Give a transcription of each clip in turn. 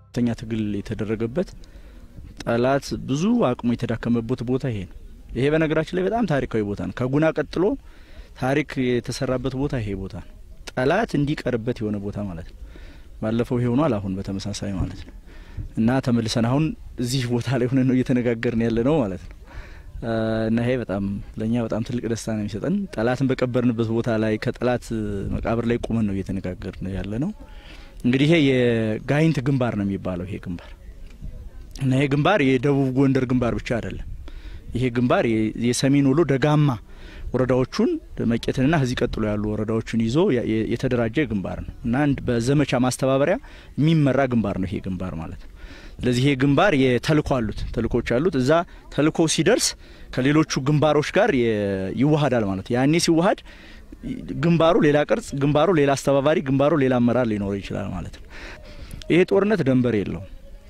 ከፍተኛ ትግል የተደረገበት ጠላት ብዙ አቅሙ የተዳከመበት ቦታ ይሄ ነው። ይሄ በነገራችን ላይ በጣም ታሪካዊ ቦታ ነው። ከጉና ቀጥሎ ታሪክ የተሰራበት ቦታ ይሄ ቦታ ነው። ጠላት እንዲቀርበት የሆነ ቦታ ማለት ነው። ባለፈው ይሄ ሆኗል። አሁን በተመሳሳይ ማለት ነው እና ተመልሰን አሁን እዚህ ቦታ ላይ ሆነን ነው እየተነጋገርን ያለ ነው ማለት ነው እና ይሄ በጣም ለእኛ በጣም ትልቅ ደስታ ነው የሚሰጠን። ጠላትን በቀበርንበት ቦታ ላይ ከጠላት መቃብር ላይ ቁመን ነው እየተነጋገርን ያለ ነው። እንግዲህ ይሄ የጋይንት ግንባር ነው የሚባለው ይሄ ግንባር እና ይሄ ግንባር የደቡብ ጎንደር ግንባር ብቻ አይደለም። ይሄ ግንባር የሰሜን ወሎ ደጋማ ወረዳዎቹን መቄትንና ከዚህ ቀጥሎ ያሉ ወረዳዎችን ይዞ የተደራጀ ግንባር ነው እና በዘመቻ ማስተባበሪያ የሚመራ ግንባር ነው ይሄ ግንባር ማለት ነው። ስለዚህ ይሄ ግንባር የተልኮ አሉት ተልኮች አሉት። እዛ ተልኮ ሲደርስ ከሌሎቹ ግንባሮች ጋር ይዋሃዳል ማለት ነው። ያኔ ሲዋሃድ ግንባሩ ሌላ ቅርጽ፣ ግንባሩ ሌላ አስተባባሪ፣ ግንባሩ ሌላ አመራር ሊኖረው ይችላል ማለት ነው። ይሄ ጦርነት ደንበር የለውም።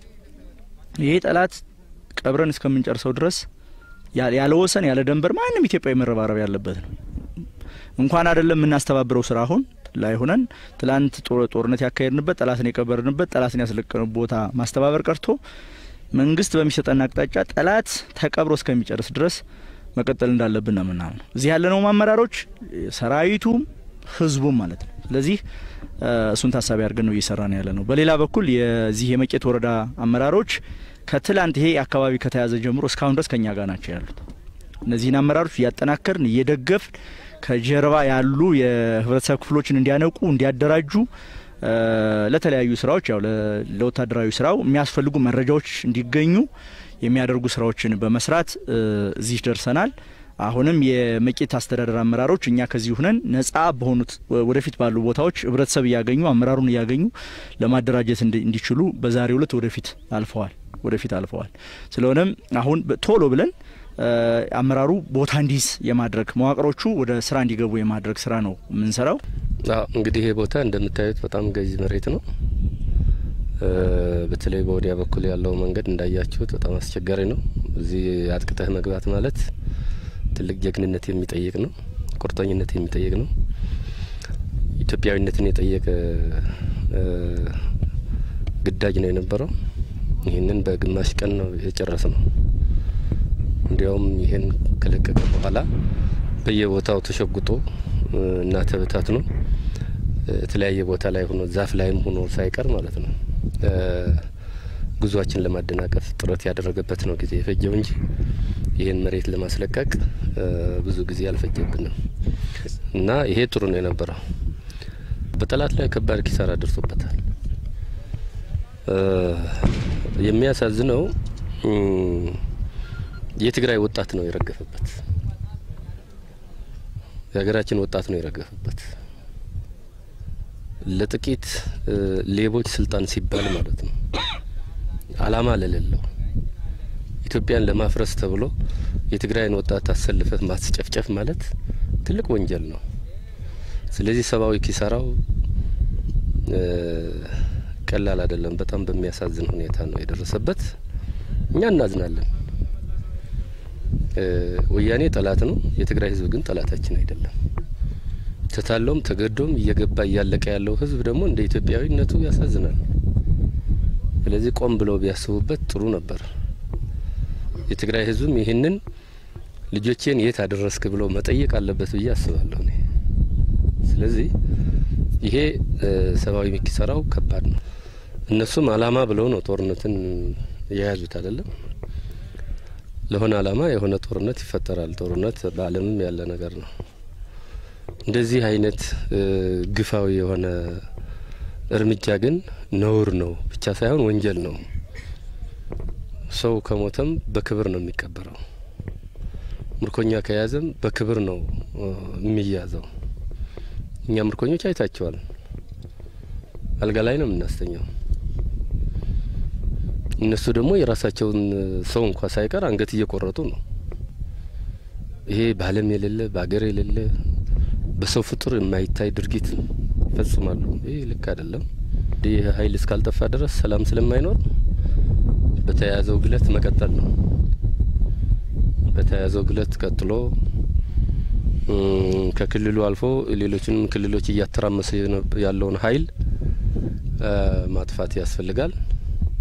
ይሄ ጠላት ቀብረን እስከምንጨርሰው ድረስ ያለ ወሰን ያለ ደንበር ማንም ኢትዮጵያዊ መረባረብ ያለበት ነው። እንኳን አይደለም የምናስተባብረው ስራ አሁን ላይ ሆነን ትላንት ጦርነት ያካሄድንበት ጠላትን የቀበርንበት ጠላትን ያስለቀኑ ቦታ ማስተባበር ቀርቶ መንግስት በሚሰጠን አቅጣጫ ጠላት ተቀብሮ እስከሚጨርስ ድረስ መቀጠል እንዳለብን ነው የምናምነው። እዚህ ያለነው አመራሮች ሰራዊቱም ህዝቡም ማለት ነው። ስለዚህ እሱን ታሳቢ አድርገን ነው እየሰራን ያለ ነው። በሌላ በኩል የዚህ የመቄት ወረዳ አመራሮች ከትላንት ይሄ አካባቢ ከተያዘ ጀምሮ እስካሁን ድረስ ከኛ ጋር ናቸው ያሉት። እነዚህን አመራሮች እያጠናከርን እየደገፍን ከጀርባ ያሉ የህብረተሰብ ክፍሎችን እንዲያነቁ እንዲያደራጁ ለተለያዩ ስራዎች ያው ለወታደራዊ ስራው የሚያስፈልጉ መረጃዎች እንዲገኙ የሚያደርጉ ስራዎችን በመስራት እዚህ ደርሰናል። አሁንም የመቄት አስተዳደር አመራሮች እኛ ከዚህ ሁነን ነጻ በሆኑት ወደፊት ባሉ ቦታዎች ህብረተሰብ እያገኙ አመራሩን እያገኙ ለማደራጀት እንዲችሉ በዛሬው ዕለት ወደፊት አልፈዋል ወደፊት አልፈዋል። ስለሆነም አሁን ቶሎ ብለን አመራሩ ቦታ እንዲይዝ የማድረግ መዋቅሮቹ ወደ ስራ እንዲገቡ የማድረግ ስራ ነው የምንሰራው። እንግዲህ ይሄ ቦታ እንደምታዩት በጣም ገዢ መሬት ነው። በተለይ በወዲያ በኩል ያለው መንገድ እንዳያችሁት በጣም አስቸጋሪ ነው። እዚህ አጥቅተህ መግባት ማለት ትልቅ ጀግንነት የሚጠይቅ ነው። ቁርጠኝነት የሚጠይቅ ነው። ኢትዮጵያዊነትን የጠየቀ ግዳጅ ነው የነበረው። ይህንን በግማሽ ቀን ነው የጨረስ ነው። እንዲያውም ይህን ከለቀቀ በኋላ በየቦታው ተሸጉጦ እና ተበታት ነው የተለያየ ቦታ ላይ ሆኖ ዛፍ ላይም ሆኖ ሳይቀር ማለት ነው ጉዟችን ለማደናቀፍ ጥረት ያደረገበት ነው ጊዜ የፈጀው እንጂ ይህን መሬት ለማስለቀቅ ብዙ ጊዜ አልፈጀብንም እና ይሄ ጥሩ ነው የነበረው። በጠላት ላይ ከባድ ኪሳራ ደርሶበታል። የሚያሳዝነው የትግራይ ወጣት ነው የረገፈበት። የሀገራችን ወጣት ነው የረገፈበት። ለጥቂት ሌቦች ስልጣን ሲባል ማለት ነው አላማ ለሌለው ኢትዮጵያን ለማፍረስ ተብሎ የትግራይን ወጣት አሰልፈት ማስጨፍጨፍ ማለት ትልቅ ወንጀል ነው። ስለዚህ ሰብአዊ ኪሳራው ቀላል አይደለም። በጣም በሚያሳዝን ሁኔታ ነው የደረሰበት። እኛ እናዝናለን። ወያኔ ጠላት ነው። የትግራይ ሕዝብ ግን ጠላታችን አይደለም። ተታሎም ተገዶም እየገባ እያለቀ ያለው ሕዝብ ደግሞ እንደ ኢትዮጵያዊነቱ ያሳዝናል። ስለዚህ ቆም ብለው ቢያስቡበት ጥሩ ነበር። የትግራይ ሕዝብም ይህንን ልጆቼን የት አደረስክ ብለው መጠየቅ አለበት ብዬ አስባለሁ እኔ። ስለዚህ ይሄ ሰብአዊ ኪሳራው ከባድ ነው። እነሱም አላማ ብለው ነው ጦርነትን የያዙት አይደለም። ለሆነ አላማ የሆነ ጦርነት ይፈጠራል። ጦርነት በዓለምም ያለ ነገር ነው። እንደዚህ አይነት ግፋዊ የሆነ እርምጃ ግን ነውር ነው ብቻ ሳይሆን ወንጀል ነው። ሰው ከሞተም በክብር ነው የሚቀበረው። ምርኮኛ ከያዘም በክብር ነው የሚያዘው። እኛ ምርኮኞች አይታቸዋል። አልጋ ላይ ነው የምናስተኛው። እነሱ ደግሞ የራሳቸውን ሰው እንኳ ሳይቀር አንገት እየቆረጡ ነው። ይሄ በዓለም የሌለ በአገር የሌለ በሰው ፍጡር የማይታይ ድርጊት ይፈጽማሉ። ይህ ልክ አይደለም። ይህ ኃይል እስካልጠፋ ድረስ ሰላም ስለማይኖር በተያያዘው ግለት መቀጠል ነው። በተያያዘው ግለት ቀጥሎ ከክልሉ አልፎ ሌሎችንም ክልሎች እያተራመሰ ያለውን ኃይል ማጥፋት ያስፈልጋል።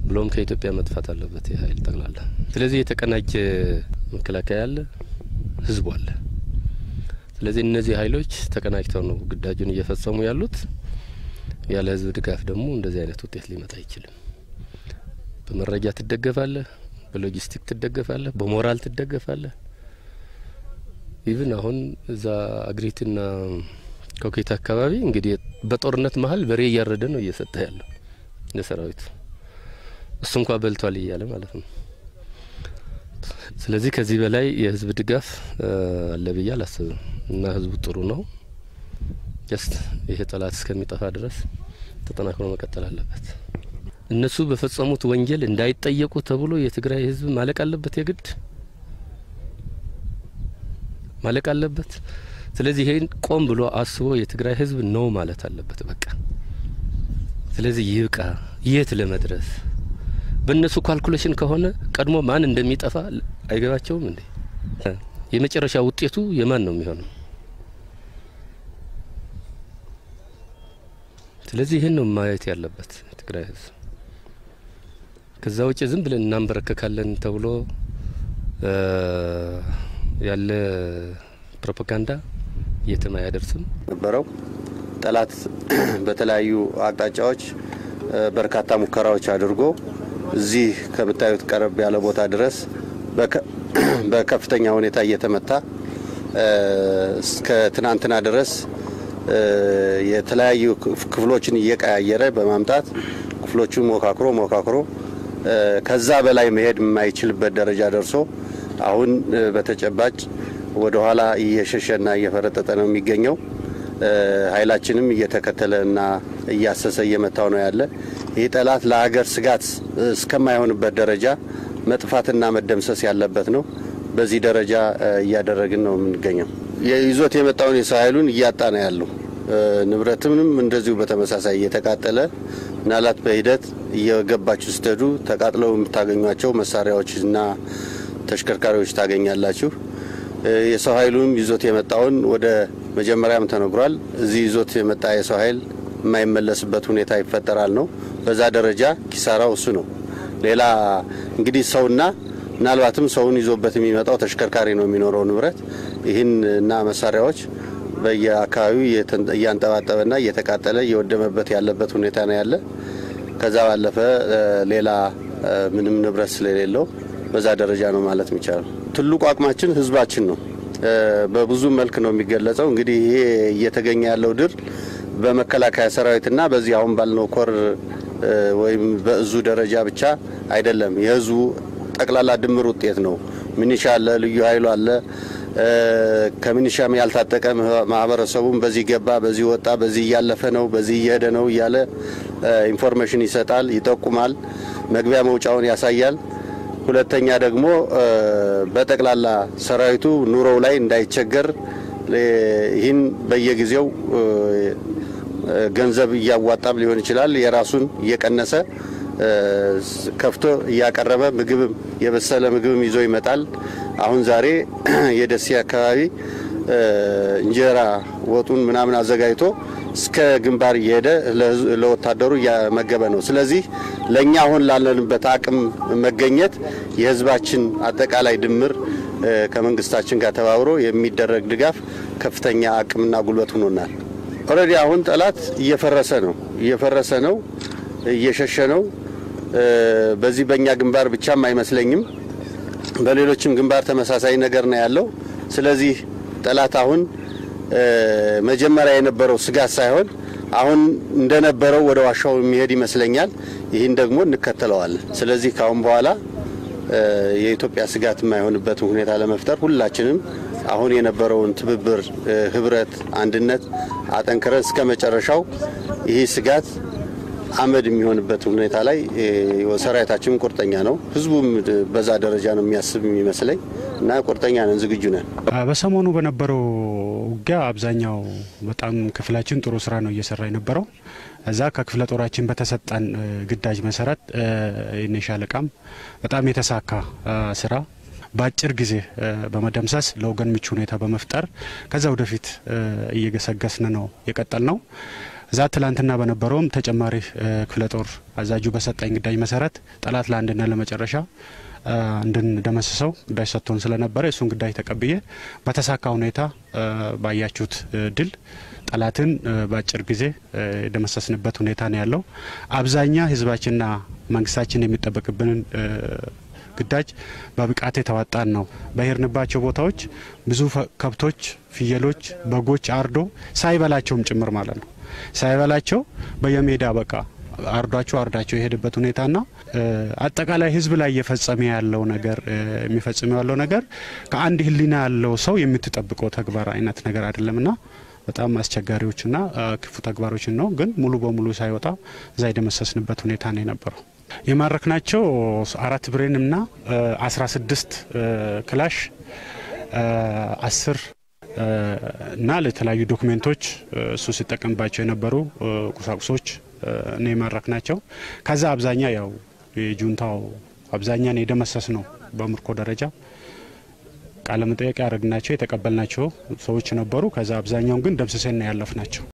ብሎም ከኢትዮጵያ መጥፋት አለበት ይህ ኃይል ጠቅላላ። ስለዚህ የተቀናጀ መከላከያ አለ፣ ህዝቡ አለ። ስለዚህ እነዚህ ኃይሎች ተቀናጅተው ነው ግዳጁን እየፈጸሙ ያሉት። ያለ ህዝብ ድጋፍ ደግሞ እንደዚህ አይነት ውጤት ሊመጣ አይችልም። በመረጃ ትደገፋለህ፣ በሎጂስቲክ ትደገፋለህ፣ በሞራል ትደገፋለህ። ኢቭን አሁን እዛ አግሪትና ኮኬት አካባቢ እንግዲህ በጦርነት መሀል በሬ እያረደ ነው እየሰጠ ያለው ለሰራዊቱ እሱ እንኳ በልቷል እያለ ማለት ነው። ስለዚህ ከዚህ በላይ የህዝብ ድጋፍ አለ ብዬ አላስብም እና ህዝቡ ጥሩ ነው። ጀስት ይሄ ጠላት እስከሚጠፋ ድረስ ተጠናክሮ መቀጠል አለበት። እነሱ በፈጸሙት ወንጀል እንዳይጠየቁ ተብሎ የትግራይ ህዝብ ማለቅ አለበት፣ የግድ ማለቅ አለበት። ስለዚህ ይሄን ቆም ብሎ አስቦ የትግራይ ህዝብ ነው ማለት አለበት በቃ። ስለዚህ ይብቃ። የት ለመድረስ በእነሱ ካልኩሌሽን ከሆነ ቀድሞ ማን እንደሚጠፋ አይገባቸውም እንዴ? የመጨረሻ ውጤቱ የማን ነው የሚሆነው? ስለዚህ ይህን ነው ማየት ያለበት የትግራይ ህዝብ። ከዛ ውጭ ዝም ብለን እናንበረከካለን ተብሎ ያለ ፕሮፓጋንዳ የትም አያደርስም። ነበረው ጠላት በተለያዩ አቅጣጫዎች በርካታ ሙከራዎች አድርጎ እዚህ ከምታዩት ቀረብ ያለ ቦታ ድረስ በከፍተኛ ሁኔታ እየተመታ እስከ ትናንትና ድረስ የተለያዩ ክፍሎችን እየቀያየረ በማምጣት ክፍሎቹን ሞካክሮ ሞካክሮ ከዛ በላይ መሄድ የማይችልበት ደረጃ ደርሶ አሁን በተጨባጭ ወደ ኋላ እየሸሸና እየፈረጠጠ ነው የሚገኘው። ኃይላችንም እየተከተለና እያሰሰ እየመታው ነው ያለ። ይህ ጠላት ለሀገር ስጋት እስከማይሆንበት ደረጃ መጥፋትና መደምሰስ ያለበት ነው። በዚህ ደረጃ እያደረግን ነው የምንገኘው። ይዞት የመጣውን የሰው ኃይሉን እያጣ ነው ያለው። ንብረትምንም እንደዚሁ በተመሳሳይ እየተቃጠለ ምናልባት በሂደት እየገባችሁ ስትሄዱ ተቃጥለው የምታገኟቸው መሳሪያዎችና ተሽከርካሪዎች ታገኛላችሁ። የሰው ኃይሉም ይዞት የመጣውን ወደ መጀመሪያም ተነግሯል። እዚህ ይዞት የመጣ የሰው ኃይል የማይመለስበት ሁኔታ ይፈጠራል ነው። በዛ ደረጃ ኪሳራው እሱ ነው። ሌላ እንግዲህ ሰውና ምናልባትም ሰውን ይዞበት የሚመጣው ተሽከርካሪ ነው የሚኖረው ንብረት ይህን እና መሳሪያዎች በየአካባቢው እያንጠባጠበና እየተቃጠለ እየወደመበት ያለበት ሁኔታ ነው ያለ። ከዛ ባለፈ ሌላ ምንም ንብረት ስለሌለው በዛ ደረጃ ነው ማለት የሚቻለው። ትልቁ አቅማችን ህዝባችን ነው። በብዙ መልክ ነው የሚገለጸው። እንግዲህ ይሄ እየተገኘ ያለው ድል በመከላከያ ሰራዊትና በዚህ አሁን ባልነው ኮር ወይም በእዙ ደረጃ ብቻ አይደለም። የህዝቡ ጠቅላላ ድምር ውጤት ነው። ሚኒሻ አለ፣ ልዩ ኃይሉ አለ። ከሚኒሻም ያልታጠቀ ማህበረሰቡም በዚህ ገባ፣ በዚህ ወጣ፣ በዚህ እያለፈ ነው፣ በዚህ እየሄደ ነው እያለ ኢንፎርሜሽን ይሰጣል፣ ይጠቁማል፣ መግቢያ መውጫውን ያሳያል። ሁለተኛ ደግሞ በጠቅላላ ሰራዊቱ ኑሮው ላይ እንዳይቸገር ይህን በየጊዜው ገንዘብ እያዋጣም ሊሆን ይችላል የራሱን እየቀነሰ ከፍቶ እያቀረበ ምግብም የበሰለ ምግብም ይዞ ይመጣል። አሁን ዛሬ የደሴ አካባቢ እንጀራ ወጡን ምናምን አዘጋጅቶ እስከ ግንባር እየሄደ ለወታደሩ እያመገበ ነው። ስለዚህ ለእኛ አሁን ላለንበት አቅም መገኘት የህዝባችን አጠቃላይ ድምር ከመንግስታችን ጋር ተባብሮ የሚደረግ ድጋፍ ከፍተኛ አቅምና ጉልበት ሆኖናል። ኦልሬዲ አሁን ጠላት እየፈረሰ ነው እየፈረሰ ነው እየሸሸ ነው። በዚህ በእኛ ግንባር ብቻም አይመስለኝም፣ በሌሎችም ግንባር ተመሳሳይ ነገር ነው ያለው። ስለዚህ ጠላት አሁን መጀመሪያ የነበረው ስጋት ሳይሆን አሁን እንደነበረው ወደ ዋሻው የሚሄድ ይመስለኛል። ይህን ደግሞ እንከተለዋለን። ስለዚህ ካሁን በኋላ የኢትዮጵያ ስጋት የማይሆንበትን ሁኔታ ለመፍጠር ሁላችንም አሁን የነበረውን ትብብር፣ ህብረት፣ አንድነት አጠንክረን እስከ መጨረሻው ይህ ስጋት አመድ የሚሆንበት ሁኔታ ላይ ሰራዊታችንም ቁርጠኛ ነው። ህዝቡም በዛ ደረጃ ነው የሚያስብ የሚመስለኝ እና ቁርጠኛ ነን፣ ዝግጁ ነን። በሰሞኑ በነበረው ውጊያ አብዛኛው በጣም ክፍላችን ጥሩ ስራ ነው እየሰራ የነበረው። እዛ ከክፍለ ጦራችን በተሰጠን ግዳጅ መሰረት የኔ ሻለቃም በጣም የተሳካ ስራ በአጭር ጊዜ በመደምሰስ ለወገን ምቹ ሁኔታ በመፍጠር ከዛ ወደፊት እየገሰገስን ነው የቀጠል ነው። እዛ ትላንትና በነበረውም ተጨማሪ ክፍለ ጦር አዛጁ በሰጠኝ ግዳጅ መሰረት ጠላት ለአንድና ለመጨረሻ እንድንደመስሰው ግዳጅ ሰጥቶን ስለነበረ እሱን ግዳጅ ተቀብዬ በተሳካ ሁኔታ ባያችሁት ድል ጠላትን በአጭር ጊዜ የደመሰስንበት ሁኔታ ነው ያለው። አብዛኛ ህዝባችንና መንግስታችን የሚጠበቅብንን ግዳጅ በብቃት የተዋጣን ነው። በሄድንባቸው ቦታዎች ብዙ ከብቶች፣ ፍየሎች፣ በጎች አርዶ ሳይበላቸውም ጭምር ማለት ነው ሳይበላቸው በየሜዳ በቃ አርዷቸው አርዳቸው የሄደበት ሁኔታና አጠቃላይ ህዝብ ላይ እየፈጸመ ያለው ነገር የሚፈጽመው ያለው ነገር ከአንድ ህሊና ያለው ሰው የምትጠብቀው ተግባር አይነት ነገር አይደለምና በጣም አስቸጋሪዎችና ክፉ ተግባሮችን ነው። ግን ሙሉ በሙሉ ሳይወጣ እዛ የደመሰስንበት ሁኔታ ነው የነበረው። የማረክናቸው አራት ብሬንና አስራ ስድስት ክላሽ አስር እና ለተለያዩ ዶክሜንቶች እሱ ሲጠቀምባቸው የነበሩ ቁሳቁሶች ነው የማረክ ናቸው። ከዛ አብዛኛ ያው የጁንታው አብዛኛን የደመሰስ ነው በምርኮ ደረጃ ቃለ መጠየቅ ያደረግናቸው የተቀበልናቸው ሰዎች ነበሩ። ከዛ አብዛኛውን ግን ደምስሰን ያለፍ ናቸው።